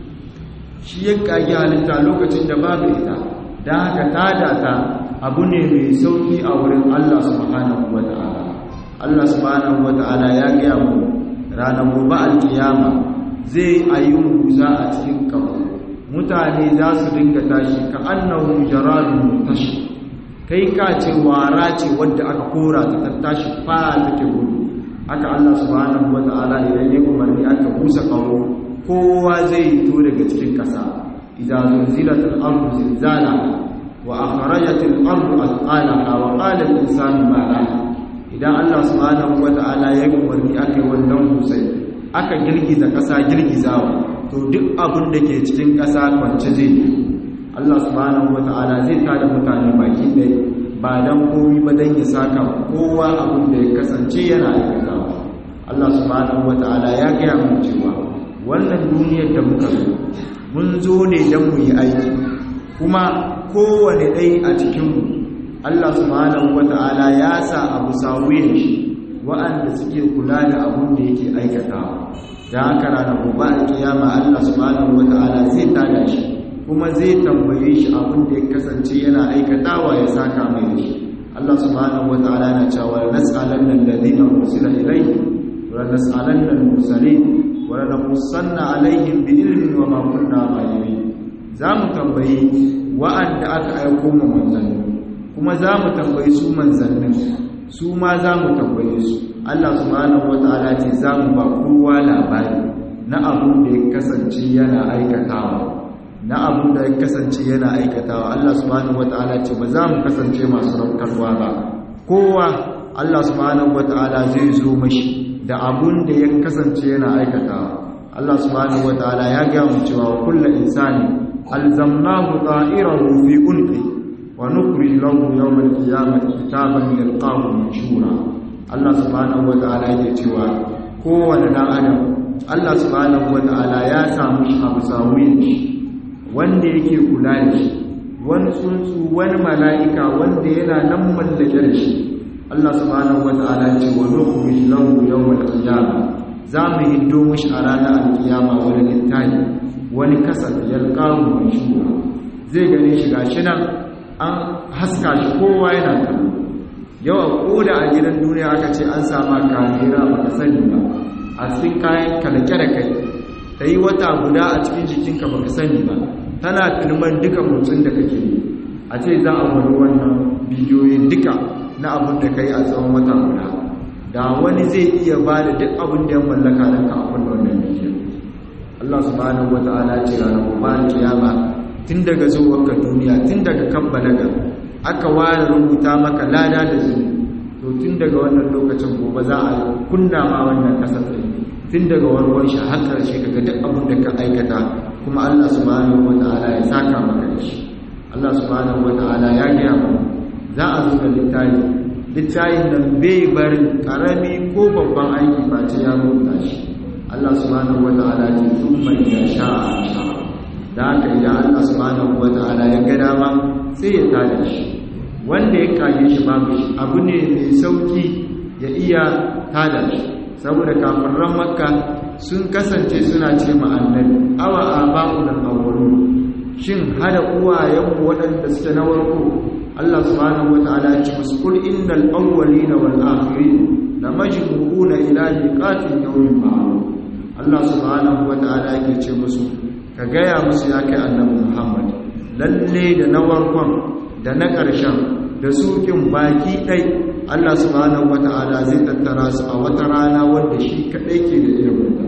Speaker 1: shi ya kage halitta lokacin da babu ita dan haka tada ta abu ne mai sauki a wurin Allah subhanahu wata'ala Allah subhanahu wata'ala ya gaya mu ranar gobe alkiyama zai ayi musa a cikin kafa mutane za su dinga tashi ka annahum jaradun tashi kai ka ce wara ce wadda aka kora ta tashi fa take gudu haka Allah subhanahu wata'ala idan ya umarni aka busa kawo kowa zai to daga cikin kasa idan zulzilatul ardu zilzalaha wa akhrajatil ardu athqalaha wa qala al-insanu ma laha idan Allah subhanahu wata'ala ya umarni aka yi wannan musai aka girgiza ƙasa girgizawa to duk abin da ke cikin ƙasa kwance zai yi Allah subhanahu wata'ala zai tada mutane baki ɗaya ba dan komi ba dan ya saka kowa abin da ya kasance yana aikatawa Allah subhanahu wata'ala ya gaya mu cewa wannan duniyar da muka zo mun zo ne dan mu yi aiki kuma kowane ɗai a cikinmu Allah subhanahu wata'ala ya sa abu sawuyin shi wa'anda suke kula da abun da yake aikatawa da haka ranar gobe alkiyama Allah subhanahu wata'ala zai tada shi kuma zai tambaye shi abun da ya kasance yana aikatawa ya saka mai shi Allah subhanahu wata'ala na cewa nas'alanna alladhina ursila ilayhi wa nas'alanna al-mursalin wa lanqussanna alaihim bi ilmin wa ma kunna ghaibin zamu tambayi wa'anda aka aiko mu manzanni kuma za mu tambayi su manzannin su ma za mu tambaye su Allah subhanahu wata'ala ce za mu ba kowa labari na abun da ya kasance yana aikatawa na abun da ya kasance yana aikatawa Allah subhanahu wata'ala ce ba za mu kasance masu raukarwa ba kowa Allah subhanahu wata'ala zai zo mashi da abun da ya kasance yana aikatawa Allah subhanahu wata'ala ya ga mu cewa kullu insani alzamnahu ta'irahu fi unqi wa nukhrij lahu yawm al-qiyamati kitaban yalqahu manshura Allah subhanahu wata'ala yake cewa kowane dan adam Allah subhanahu wata'ala ya samu shi abu sawuyin shi wanda yake kula da shi wani tsuntsu wani mala'ika wanda yana nan mallake da shi Allah subhanahu wata'ala ce wa nukhrij lahu yawm al-qiyamah za mu hiddo mishi a ranar alkiyama wani littafi wani kasar yalqahu manshura zai gane shi gashi nan an haska shi kowa yana kallo yawa koda a gidan duniya aka ce an sama kamera baka sani ba a cikin kayan kalake da kai ta yi wata guda a cikin jikinka baka sani ba tana filman duka motsin da kake yi a ce za a wani wannan bidiyoyin duka na abin da kai a tsawon wata guda da wani zai iya ba da duk abin da ya mallaka don ka abin wannan bidiyon Allah subhanahu wa ta'ala ce ranar gobe kiyama tun daga zuwanka duniya tun daga kan balaga aka ware rubuta maka lada da zuni to tun daga wannan lokacin gobe za a kunna ma wannan kasafin tun daga warwar shi har karshe kaga duk abin da ka aikata kuma Allah subhanahu wata'ala ya saka maka da shi Allah subhanahu wata'ala ya gaya mu za a zo da littafi littafin nan bai barin karami ko babban aiki ba ce ya rubuta shi Allah subhanahu wata'ala ce thumma idza sha'a sha'a da haka idan Allah subhanahu wata'ala ya ga dama sai ya tada shi wanda ya kage shi babu shi abu ne mai sauki ya iya tada shi saboda kafiran makka sun kasance suna ce ma annabi awa aba'u da awwalu shin hada uwayenmu waɗanda suke na warko Allah subhanahu wata'ala ya ce musu kul innal awwalina wal akhirin lamajmu'una ila miqatin yawmin ma'lum Allah subhanahu wata'ala yake ce musu ka gaya musu ya kai annabi Muhammad lalle da na warkon da na ƙarshen da sukin baki ɗai Allah subhanahu wata'ala zai tattara su a wata rana wadda shi kaɗai ke da ilimin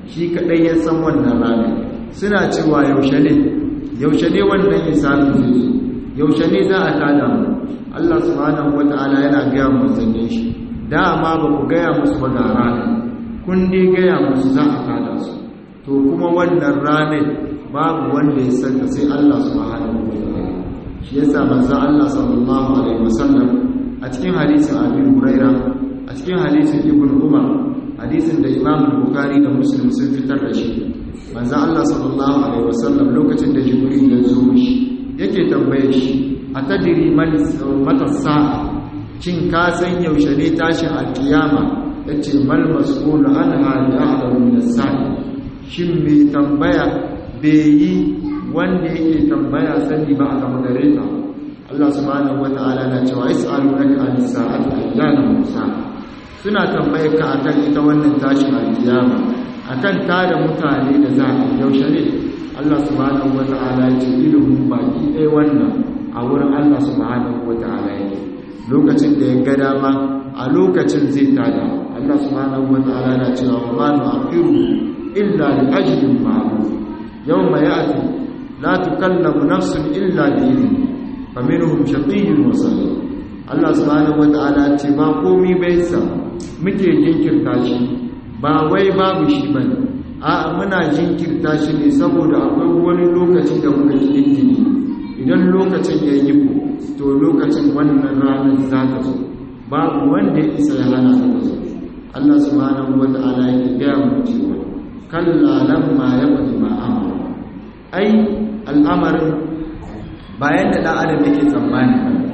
Speaker 1: shi kadai ya san wannan rana suna cewa yaushe ne yaushe ne wannan hisabi zai zo yaushe ne za a tada mu Allah subhanahu wata'ala yana gaya mu zanne shi dama ba ku gaya musu ba ga rana kun dai gaya musu za a tada su to kuma wannan ranar babu wanda ya santa sai Allah subhanahu wata'ala shi yasa manzo Allah sallallahu alaihi wasallam a cikin hadisin Abi Huraira a cikin hadisin Ibn Umar hadisin da Imam Bukhari da Muslim sun fitar da shi manzo Allah sallallahu alaihi wasallam lokacin da Jibril ya zo mishi yake tambaye shi atadiri man mata sa'a cin ka san yaushe ne tashin alkiyama yace mal mas'ul anha bi a'lamu min as-sa'i shin me tambaya bai yi wanda yake tambaya sani ba a gama gare ta Allah subhanahu wata'ala na cewa is'alunaka anis sa'ati ayyana musa suna tambayar ka akan ita wannan tashin alkiyama akan tada mutane da za a yaushe ne Allah subhanahu wata'ala ya ce ilimin baki ɗaya wannan a wurin Allah subhanahu wata'ala yake lokacin da ya ga dama a lokacin zai tada Allah subhanahu wata'ala na cewa wa ma nu'akhiru illa li ajlin ma'lum yawma ya'ti la tukallamu nafsun illa bi idhni faminhum shaqiyyun wa sa'id Allah subhanahu wata'ala ce ba komai bai sa muke jinkirta shi ba wai babu shi bane a muna jinkirta shi ne saboda akwai wani lokaci da muka kintini idan lokacin ya yi ku to lokacin wannan ranar za ta zo babu wanda ya isa ya hana ta zo Allah subhanahu wata'ala ya gaya mu cewa kalla lamma yaqdi ma amara ai al'amarin bayan da ɗan adam yake tsammani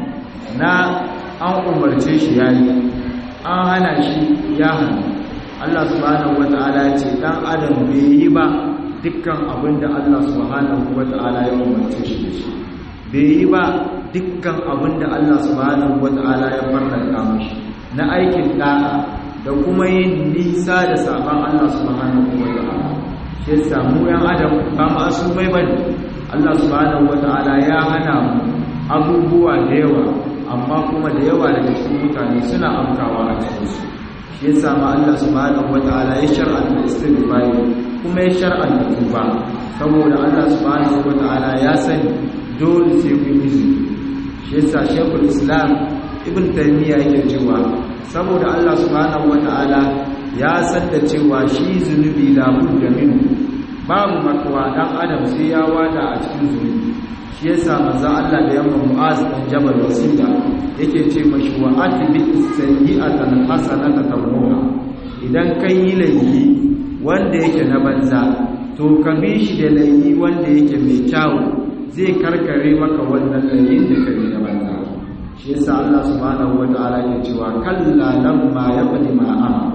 Speaker 1: na an umarce shi ya yi an hana shi ya hannu Allah subhanahu wata'ala ya ce ɗan adam bai yi ba dukkan abin da Allah subhanahu wata'ala ya umarce shi da shi bai yi ba dukkan abin da Allah subhanahu wata'ala ya farlanta mashi na aikin ɗa'a da kuma yin nisa da saban Allah subhanahu wata'ala shi yasa mu yan adam ba masu mai bane Allah subhanahu wata'ala ya hana mu abubuwa da yawa amma kuma da yawa daga cikin mutane suna amkawa a cikin su shi yasa ma Allah subhanahu wata'ala ya shar'anta istighfar kuma ya shar'anta tuba saboda Allah subhanahu wata'ala ya sani dole sai ku yi shi yasa Sheikhul Islam Ibn Taymiyyah yake cewa saboda Allah subhanahu wata'ala ya san da cewa shi zunubi labudda minhu babu makawa dan adam sai ya wada a cikin zunubi shi yasa manzo Allah da yamma Mu'az dan Jabal Wasila yake ce mashi wa atbi sayyi'atan hasanata tamhuha idan kai yi laifi wanda yake na banza to ka bi shi da laifi wanda yake mai kyau zai karkare maka wannan laifin da kai na banza shi yasa Allah subhanahu wataala ya cewa kalla lamma yaqdi ma amara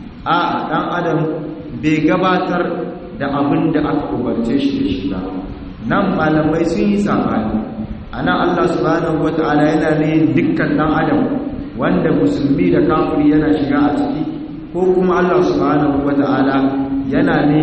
Speaker 1: a dan adam bai gabatar da abin da aka umarce shi da shi ba nan malamai sun yi sabani ana Allah subhanahu wata'ala yana ne dukkan dan adam wanda musulmi da kafiri yana shiga a ciki ko kuma Allah subhanahu wata'ala yana ne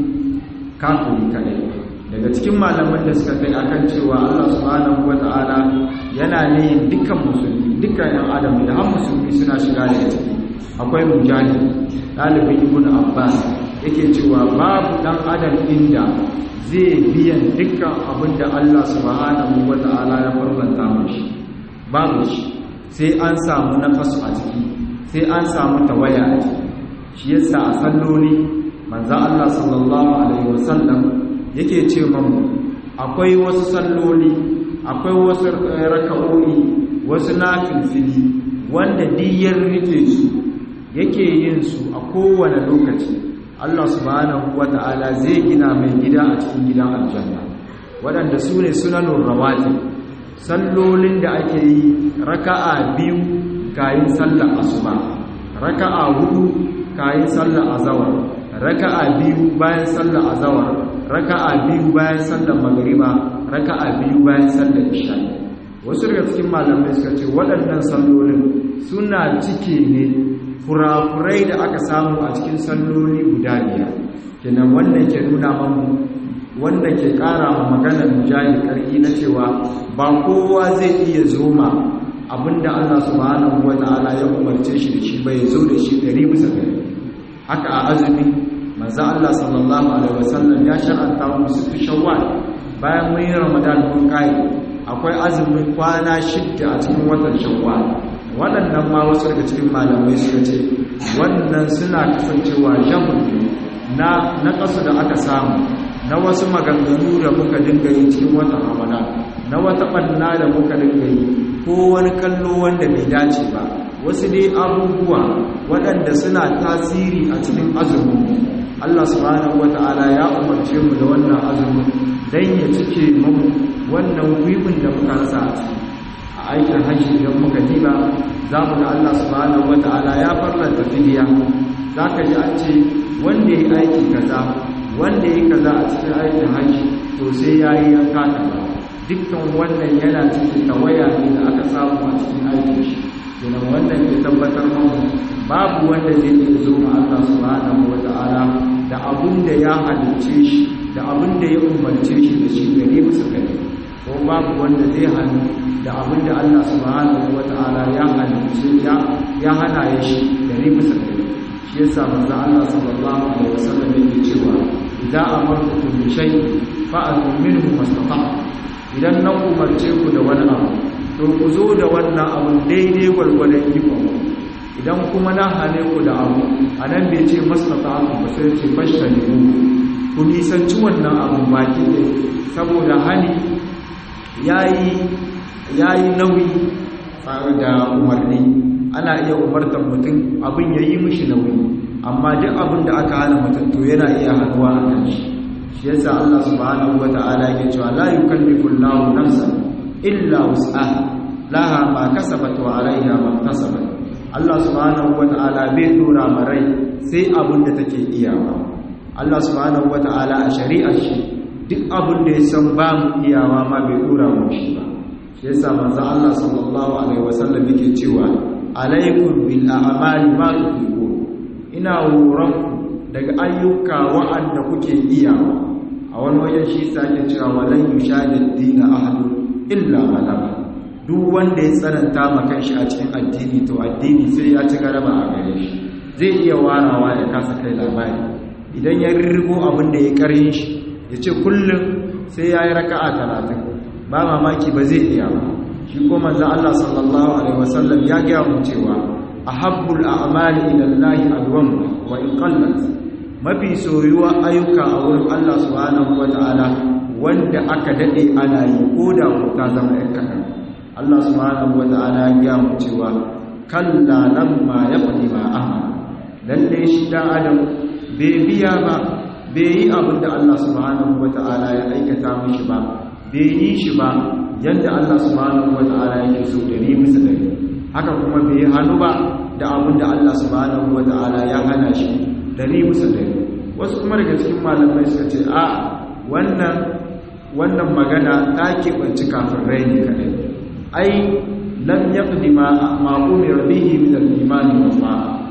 Speaker 1: kafiri kadai daga cikin malaman da suka kai akan cewa Allah subhanahu wata'ala yana ne dukkan musulmi dukkan yan adam da har musulmi suna shiga da ciki akwai mujahid ɗalibin ibn abbas yake cewa babu ɗan adam inda zai biyan dukkan abin da Allah subhanahu wata'ala ya farlanta mashi babu shi sai an samu nafasu a ciki sai an samu tawaya a ciki shi yasa a salloli manzan Allah sallallahu alaihi wasallam yake ce mamu akwai wasu salloli akwai wasu raka'o'i wasu nafilfili wanda diyar rike su yake yin su a kowane lokaci Allah subhanahu wata'ala zai gina mai gida a cikin gidan aljanna waɗanda su ne sunanun rawati sallolin da ake yi raka'a biyu kayin sallar asuba raka'a hudu kayin sallar azawar raka'a biyu bayan sallar azawar raka'a biyu bayan sallar magriba raka'a biyu bayan sallar isha wasu daga cikin malamai suka ce waɗannan sallolin suna cike ne furafurai da aka samu a cikin salloli guda biyar kenan wannan ke nuna mamu wanda ke ƙara ma maganar mujahid ƙarfi na cewa ba kowa zai iya zoma abinda Allah subhanahu wata'ala ya umarce shi da shi bai zo da shi ɗari bisa ɗari haka a azumi manzo Allah sallallahu alaihi wasallam ya shar'anta mu su shawwal bayan mun yi ramadan mun kai akwai azumin kwana shidda a cikin watan shawwal waɗannan ma wasu daga cikin malamai suka ce wannan suna kasancewa jamun na na kasu da aka samu na wasu maganganu da muka dinga yi cikin watan ramadan na wata ɓanna da muka dinga yi ko wani kallo wanda bai dace ba wasu dai abubuwa waɗanda suna tasiri a cikin azumin Allah subhanahu wata'ala ya umarce mu da wannan azumin dan ya cike mu wannan gwibin da muka rasa a ciki a aikin hajji idan muka diba za mu ga Allah subhanahu wata'ala ya farlanta fidiya za ka ji an ce wanda ya yi aiki kaza wanda ya yi kaza a cikin aikin hajji to sai ya yi yanka kaza dukkan wannan yana cikin tawaya ne da aka samu a cikin aikin shi kenan wannan ya tabbatar mamu babu wanda zai iya zo ma Allah subhanahu wata'ala da abun da ya halicce shi da abun da ya umarce shi da shi gare musu gare ko babu wanda zai hannu da abun da Allah subhanahu wata'ala ya halicce ya ya hana ya shi gare musu gare shi yasa manzo Allah sallallahu alaihi wasallam yake cewa idza amartukum bi shay'in fa'atu minhu mastata'tum idan na umarce ku da wani abu to ku zo da wannan abun daidai gwargwadon ikon idan kuma na hane ku da abu a nan bai ce masnata abu ba sai ce fashta ne ku nisanci wannan abun baki ne saboda hani ya yi nauyi da umarni ana iya umartar mutum abin ya yi mishi nauyi amma duk abin da aka hana mutum to yana iya hannuwa a kan shi shi yasa Allah subhanahu wata'ala yake cewa la yukallifu Allahu nafsan illa wus'aha laha ma kasabat wa 'alayha ma kasabat Allah subhanahu wata'ala bai dora marai sai abin da take iyawa Allah subhanahu wata'ala a shari'ar shi duk abin da ya san ba mu iyawa ma bai dora mu shi ba shi yasa manzo Allah sallallahu alaihi wasallam yake cewa alaikum bil a'mali ma tuqul ina horon daga ayyuka wa'anda kuke iyawa a wani wajen shi sake cewa walan yushadid dina ahadu illa malama duk wanda ya tsananta ma kanshi a cikin addini to addini sai ya ci garaba a gare shi zai iya warawa ya kasa kai labari idan ya rirrigo abin da ya karin shi ya ce kullum sai ya yi raka'a talatin ba mamaki ba zai iya ba shi ko manzo Allah sallallahu alaihi wasallam ya gaya mu cewa ahabbul a'mali ila Allah adwam wa in qallat mafi soyuwa ayyuka a wurin Allah subhanahu wata'ala wanda aka dade ana yi ko da ko ta zama ɗan kaɗan Allah subhanahu wata'ala ya gaya mu cewa kalla lamma yaqdi ma amara lalle shi dan adam bai biya ba bai yi abin da Allah subhanahu wata'ala ya aikata mishi ba bai yi shi ba yadda Allah subhanahu wata'ala yake so dari bisa dari haka kuma bai hannu ba da abin da Allah subhanahu wata'ala ya hana shi dari bisa dari wasu kuma daga cikin malamai suka ce a wannan wannan magana ta keɓanci kafin rai ne kaɗai ai lam yaqdi ma ma umira bihi min al-iman wa ma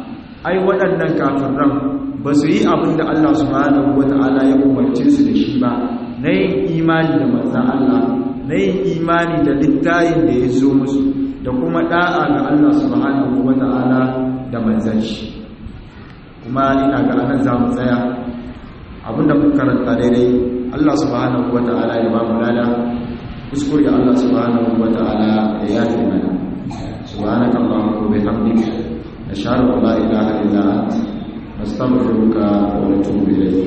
Speaker 1: ai waɗannan kafiran ba su yi abin da Allah subhanahu wata'ala ya umarce su da shi ba na yin imani da manzan Allah na yin imani da littayin da ya zo musu da kuma da'a ga Allah subhanahu wata'ala da manzan shi kuma ina ga anan za mu tsaya abinda muka karanta daidai Allah subhanahu wata'ala ya ba mu lada kuskure Allah subhanahu wata'ala ya yafe mana subhanaka allahumma wa bihamdika nashhadu an la ilaha illa anta nastaghfiruka wa natubu ilayk